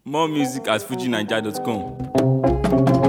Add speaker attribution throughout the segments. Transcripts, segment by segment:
Speaker 1: More music at fujinaija.com.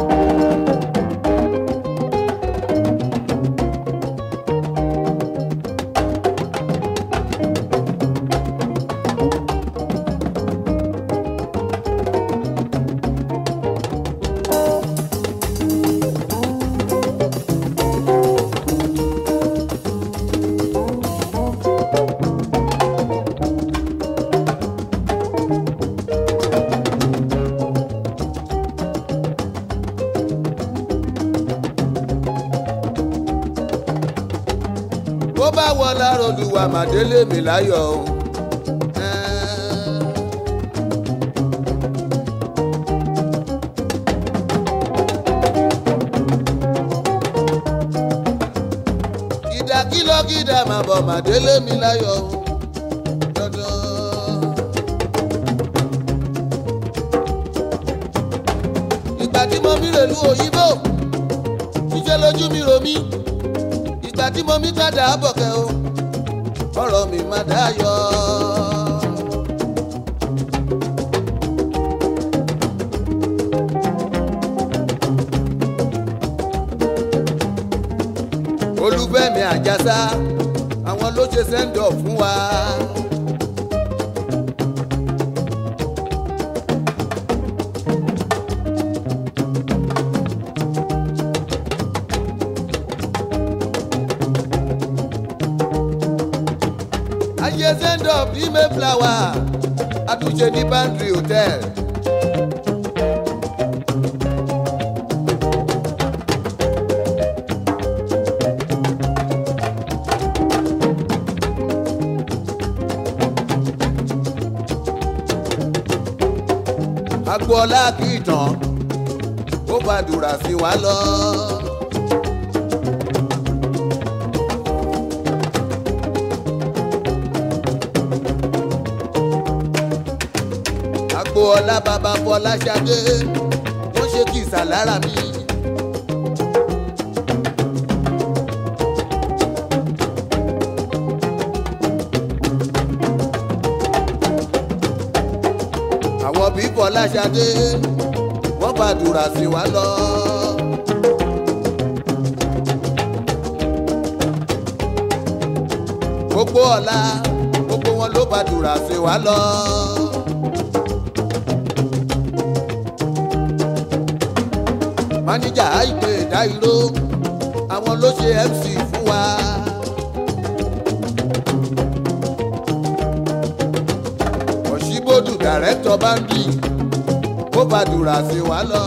Speaker 2: bó bá wọ lára olùwà màdélé mi láyọ̀ o. ìdàkìlọ̀ gídà máa bọ̀ màdélé mi láyọ̀ o. Dandan. ìgbà tí mo mi rèlú òyìnbó ṣíṣe lójú mi rò mí ìgbà tí mo mi padà bọ̀kẹ́ o ọ̀rọ̀ mi má dáyọ̀. olúfẹ́mi àjàsá àwọn ló ṣe sẹ́ńdọ̀ fún wa. ayé sẹ́ńdọ̀ bí mayflower àtúnṣe ní bandri hotel. agboola kì í tán ó gbàdúrà sí wa lọ. agboola bàbá bọ́lá ṣadé wọ́n ṣe kìsà lára mi. àwọn bí bọ́lá ṣadé wọ́n gbàdúrà sí wa lọ. gbogbo ọ̀la gbogbo wọn ló gbàdúrà sí wa lọ. máníjà àìpé ìdáìró àwọn ló ṣe mc fún wa. òṣìbòdù dàrẹ́tọ̀ báńdì ó gbàdúrà sí wa lọ.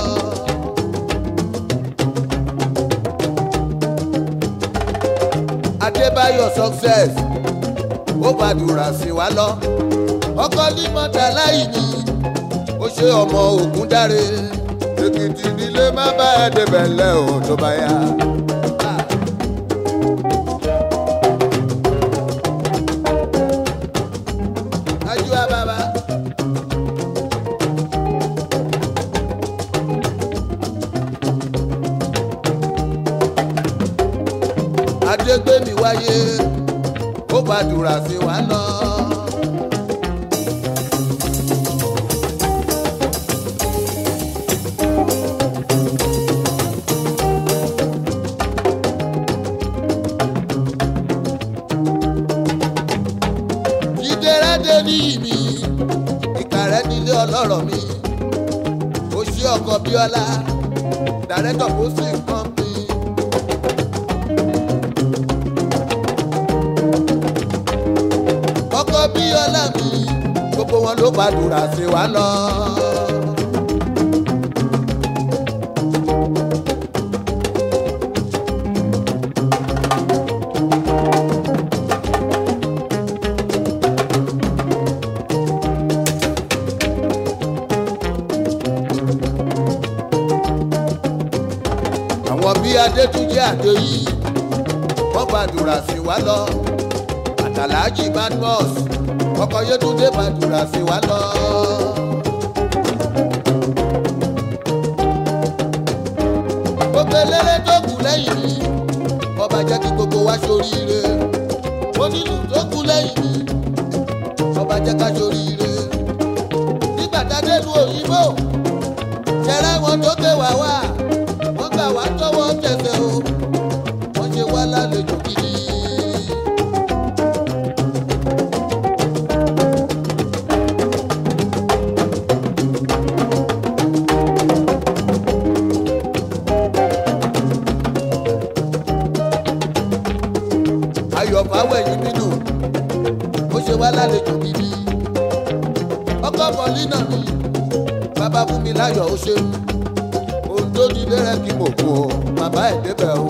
Speaker 2: adébáyọ̀ success ó gbàdúrà sí wa lọ. ọkọ ní mọ́tàlá yìí ni ó ṣe ọmọ ògùn dáre èkìtì nílé má bá ẹ débẹ̀ lẹ́ o tó bá yá. ajúwa bàbá. adégbèmí wáyé ó gbàdúrà sí wa lọ. ìdẹ́rẹ́dẹ́ ní ìmí ìkàrẹ́ nílé ọlọ́rọ̀ mi ó ṣí ọkọ̀ bíọ́lá dàrẹ́tọ̀ kó sì kàn mí. ọkọ̀ bíọ́lá mi gbogbo wọn ló gbàdúrà sí wa lọ. àwọn bí adétúnjẹ àdéyí wọn gbàdúrà sí wa lọ àtàlájì badmus ọkọ yétúndé gbàdúrà sí wa lọ. gbogbo eléré tó kù lẹ́yìn mi ọba jẹ́ kí gbogbo wa ṣoríire onílù tó kù lẹ́yìn mi ọba jẹ́ ká ṣoríire nígbà tá dádélu òyìnbó jẹrẹ wọn tó gbé wá wá wọn gbà wá tọwọ́ tẹsẹ̀ o wọn ṣe wá lálejò gidi. ayọ̀ fáwẹ̀yìn nínú ó ṣe wá lálejò gidi. ọkọ mọ̀línà mi bàbá fún mi láyọ̀ ó ṣeun ohun tó ní lérẹ́ kí mo kú o bàbá ẹ̀ débẹ̀ o.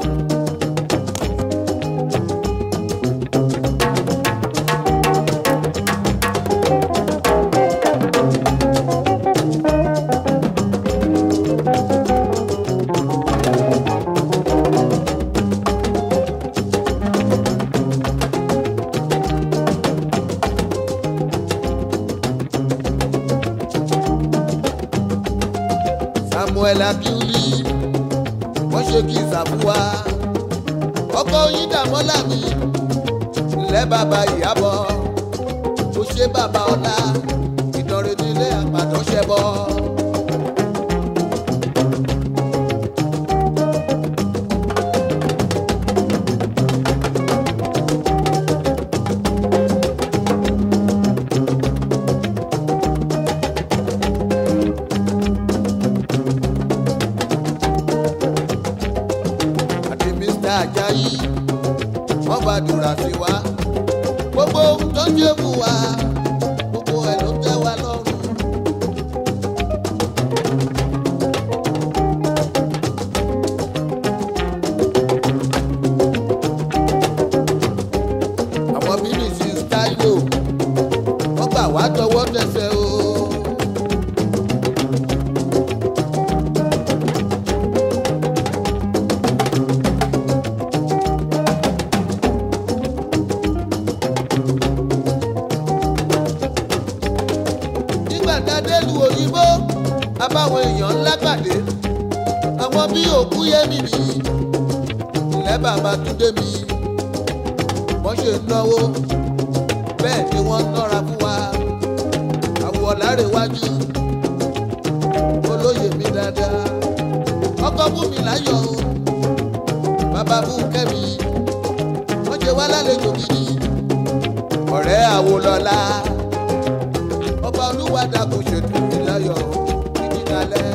Speaker 2: samuel abiuli wọ́n ṣe kí ìsàfùwà ọkọ yín dàmọ́là mi ńlẹ́ bàbá ìyàbọ̀ ó ṣe bàbá ọlá ìdánrẹ́ nílé àpàdán ṣẹbọ. àti mr ajayi wọ́n gbàdúrà sí wa gbogbo ohun tó ń jẹ́ fún wa gbogbo ẹ̀ ló tẹ́ wa lọ́rùn. àwọn bíbélì táyò wọ́n gbà wá tọwọ́ tẹsẹ̀ o. nígbà tá a dé lu òyìnbó abáwọn èèyàn ńlá pàdé àwọn bí òkú yẹmi mi ilẹ̀ bàbá túndé mi wọ́n ṣe náwó bẹ́ẹ̀ ni wọ́n nọ́ra fún wa àwọ̀ lárẹ̀wájú olóyè mi dáadáa ọkọ fún mi láyọ̀ o bàbá fún kẹ́mi wọ́n ṣe wá lálejò gidi ọ̀rẹ́ àwòlọ́lá ọba olúwa dàkún ṣètò ìláyọ̀ títí dalẹ̀.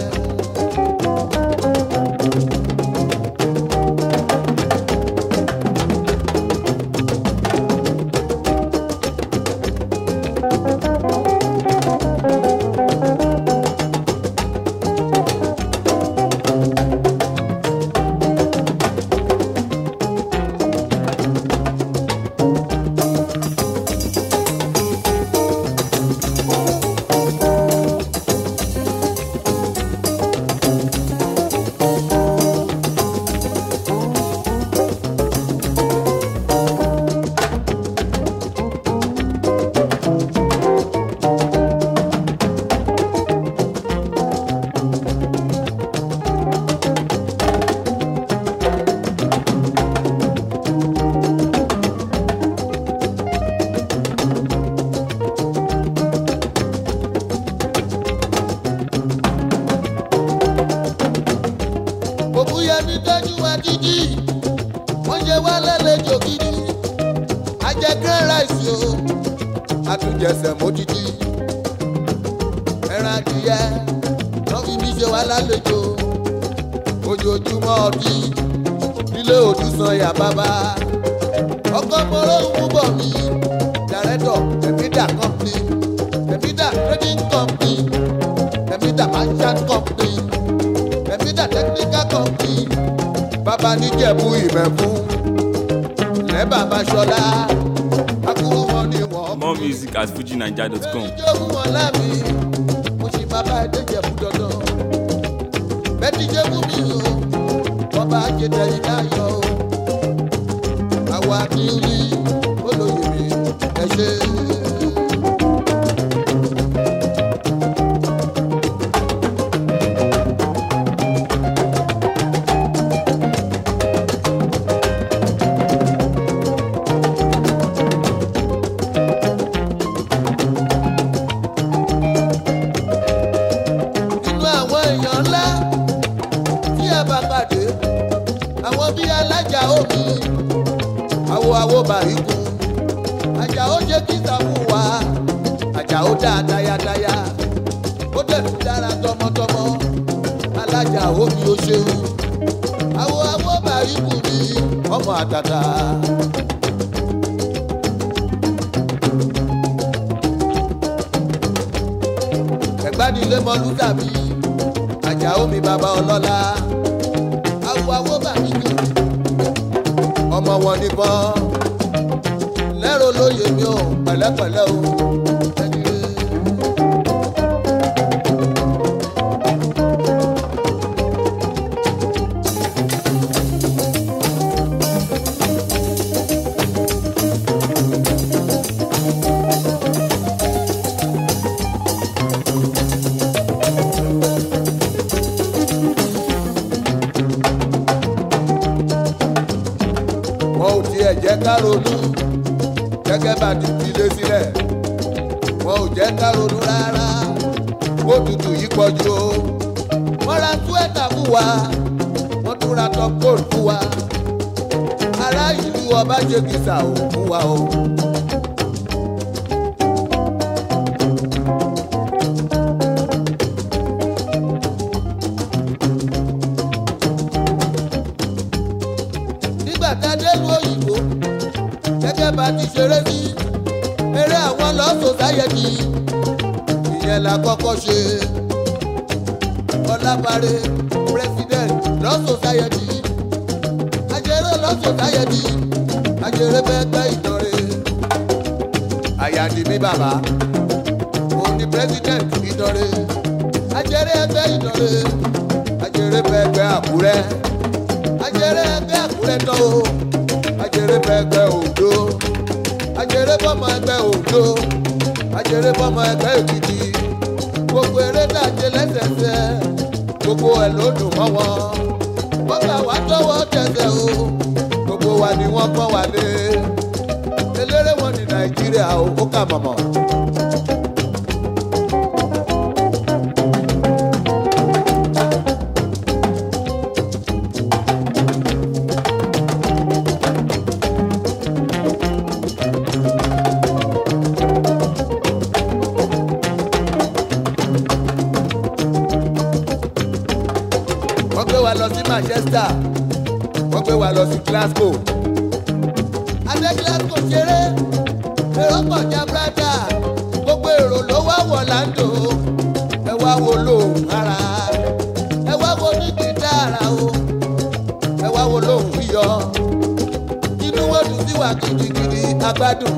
Speaker 2: òbúyẹmí tọ́jú wa jíjí wọ́n ṣe wá lálejò gidi ajẹ́ grand rice o àtúnjẹsẹ̀ módìdí ẹran adìyẹ wọ́n fi mí ṣe wá lálejò ojoojúmọ́ ọdí nílé òdùsàn yà bàbá ọkọ mọ́rọ́ ń bọ̀ mí dàrẹ́tọ̀ ẹ̀mídà company ẹ̀mídà trading company ẹ̀mídà merchant company ẹ̀mídà technical company bàbá níjẹ̀bú ìmẹ̀fún lẹ́ bàbá ṣọlá akúrú wọn ni wọ́n
Speaker 1: More music at fujinaija.com.
Speaker 2: ìjọba wọn lámì mo sì máa bá ẹdẹ jẹ̀bú dandan bẹ́ẹ̀ni jẹ́bú mi o ọba àjẹtẹ̀ yìí láyọ̀ o àwa kì í rí olóyè mi ẹ ṣe. awo bàríkù àjàó ṣe kí sàmú wa àjàó dá tayátayá ó dẹ̀ tún dára tọmọtọmọ alájà omi ó ṣeun awo awo bàríkù ni ọmọ àtàtà. ẹ̀gbádìlé mọ́lú tàbí àjàó mi bàbá ọlọ́lá awo awo bàríkù ọmọ wọn nìbọn lẹ́rọ lóye mi ò pẹ̀lẹ́pẹ̀lẹ́ o. ẹni rere. wọn ò tiẹ̀ jẹ́ ká ronú gẹ́gẹ́ bá ti fi lé sílẹ̀ wọn ò jẹ́ ká ronú rárá ó tutù yí pọ̀jù o wọ́n ra túwẹ́tà fún wa wọ́n tún ra top coat fún wa ará ìlú ọba jẹ́gìsà ò fún wa o. nígbà tá a dé lu òyìnbó gẹ́gẹ́ bá ti ṣeré sí eré àwọn lọ sòsáyẹ̀tì ìyẹn la kọ́kọ́ ṣe ọlábàárẹ̀ president lọ sòsáyẹ̀tì ajẹ́rẹ́ lọ sòsáyẹ̀tì ajẹ́rẹ́ bẹ́ẹ̀ gbẹ́ ìdánrẹ́ àyàdì mi bàbá òun ni president ìdánrẹ́ ajẹ́rẹ́ ẹgbẹ́ ìdánrẹ́ ajẹ́rẹ́ bẹ́ẹ̀ gbẹ́ àkúrẹ́ ajẹ́rẹ́ ẹgbẹ́ àkúrẹ́ tán o ajẹ́rẹ́ bẹ́ẹ̀ gbẹ́ òdo ajẹ́rẹ́ bọ́mọ ẹgbẹ́ òdo ajẹ́rẹ́ bọ́mọ ẹgbẹ́ èkìtì gbogbo eré dàjẹ́ lẹ́sẹ̀sẹ̀ gbogbo ẹ̀ ló dùn mọ́ wọn bọ́gbà wá tọwọ́ tẹsẹ̀ o gbogbo wa ni wọ́n pọ́n wá lé eléré wọn ní nàìjíríà o ó kà mọ̀mọ́. wọ́n gbé wa lọ sí manchester wọ́n gbé wa lọ sí glasgow. adé glasgow ṣeré èrò pọ̀ jabrada gbogbo èrò ló wá wọ̀ láńdò ẹ wá wo lóhùn ara ẹ wá wo ní gìtára o ẹ wá wo lóhùn yíyọ inú wọn dùn sí wa gidigidi agbádùn.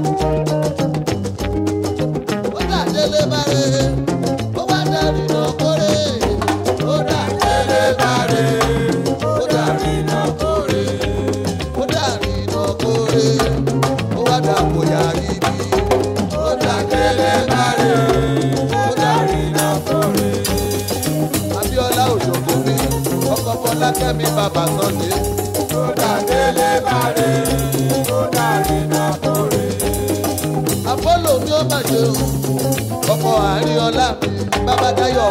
Speaker 2: ó dà délé bá rè ó wá dárì náà kórè ó dà délé bá rè ó dárì náà kórè ó dárì náà kórè ó wá dà bóyá ibi ó dà délé bá rè ó dárì náà kórè. abiola òjòkó mi ọkọ fọlákẹ́mi bàbá sunday ó dà délé bá rè ó dárì náà kórè. apollo mi ó mà ṣe o ọkọ àárín ọlá mi bàbá dayọ.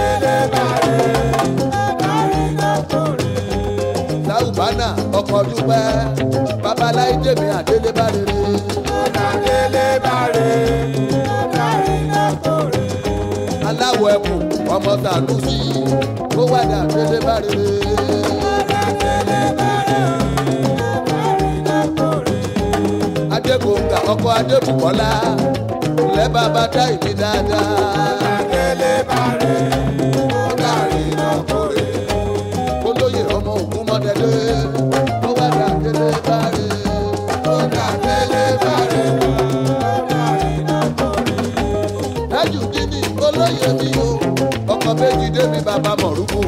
Speaker 2: sáùbánà ọkọ̀ dúpẹ́ babaláyé jèmi àdélébárere. aláwọ̀ ẹkùn ọmọ sàlùsí ó wà ní àdélébárere. adébòǹgà ọkọ̀ adébùkọ́lá ilẹ̀ bàbá dá ìdí dáadáa. olóyè ọmọ ògún mọ́tẹ́lẹ́ ó wà ní àdélébárere. ó ní àdélébárere. dájú dídì olóyè mi o ọkọ̀ méjì débi bàbá mọ̀rúkù.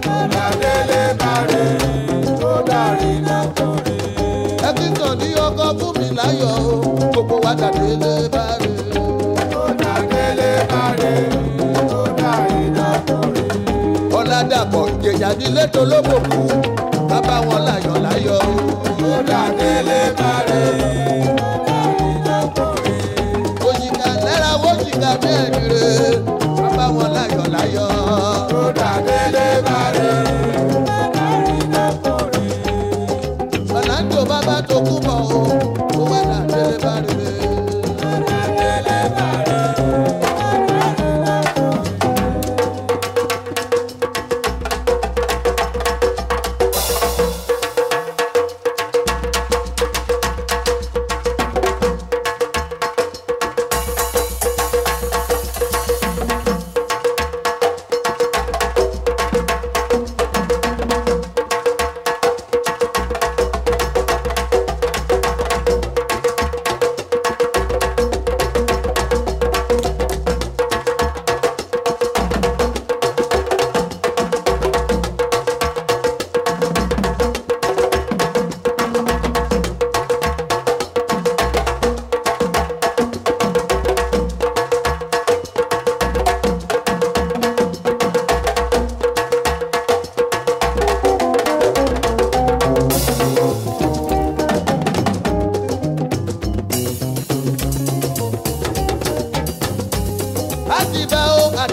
Speaker 2: ẹ̀kíntàn ní ọkọ̀ fún mi láyọ̀ o gbogbo wa dàdélébárere. ọ̀làdàpọ̀ ìjẹ̀jà nílé tó lóbòkú bàbá wọn láyọ̀ láyọ̀ òjìká lẹ́ra wọ́jìká mẹ́rin rẹ̀ bàbá wọn láyọ̀ láyọ̀. ọ̀làǹdò bàbá tó kú bọ̀ o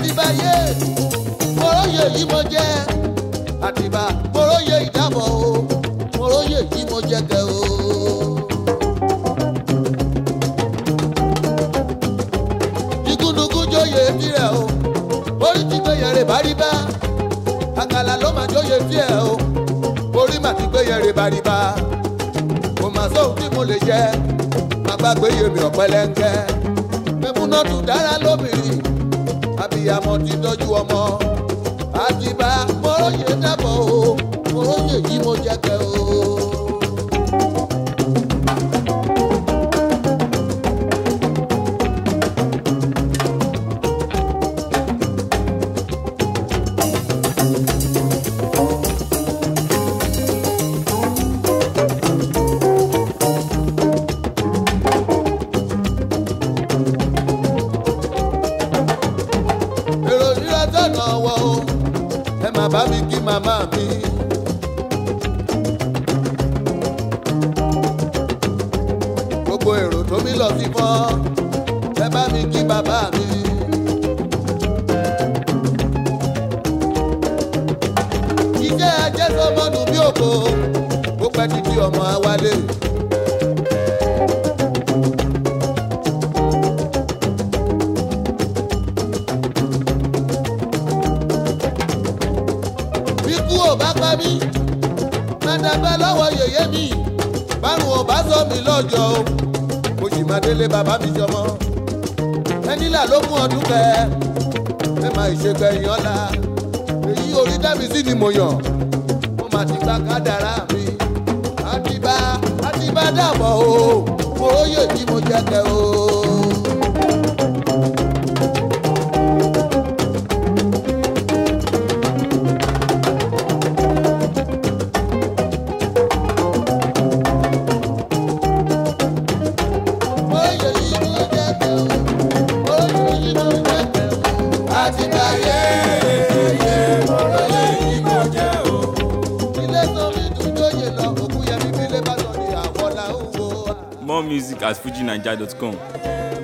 Speaker 2: àtibáyé mọ̀rọ́yè yìí mo jẹ́ àtibá mọ̀rọ́yè ìdábọ̀ o mọ̀rọ́yè yìí mo jẹ́ kẹ́ o. igúnnugún jóye tirẹ̀ o orí ti gbé yẹrẹ bá rí bá àkàlà ló máa jóye tiẹ̀ o orí mà ti gbé yẹrẹ bá rí bá kò mà sóhun tí mo lè jẹ má gbàgbé yèmí ọ̀pẹ̀lẹ̀ńkẹ́ mẹ́múnátù dára lóbìnrin abiyamọ ti tọ́jú ọmọ àtibá mọ́rọ́yè dábọ̀ o mọ́rọ́yè yìí mo jẹ́ kẹ́ o. èrò rírà tọ̀nà wọ o ẹ má bá mi kí màmá mi. gbogbo èrò tó mi lọ sí fọ́ ẹ bá mi kí bàbá mi. iṣẹ́ ajẹ́sọ́mọ́nù bí òkò ó pẹ́ títí ọmọ awálé. bíkú ò bá pa mí má dàgbà lọ́wọ́ yèyé mi bárùn ò bá sọ mí lọ́jọ́ o mo sì máa délé bàbá mi jọmọ ẹni là ló mú ọdún kẹ ẹ máa ìṣègbè èèyàn la èyí orí dábì sí ni mo yàn mo máa ti gba kádàrá mi àtibá àtibá dàbọ̀ o mo róye tí mo jẹ́ kẹ́ o. Oyè yìí mo jẹ́ kẹ́ o, oyè yìí mo jẹ́ kẹ́ o. Àtibáyé yé oyè yìí mo jẹ́ o. Ilé sọ mi dùn jóyè lọ, òkú yẹmi bí ilé bá sọ ní àwọn làwọn wo.
Speaker 1: More music at fujinaija.com.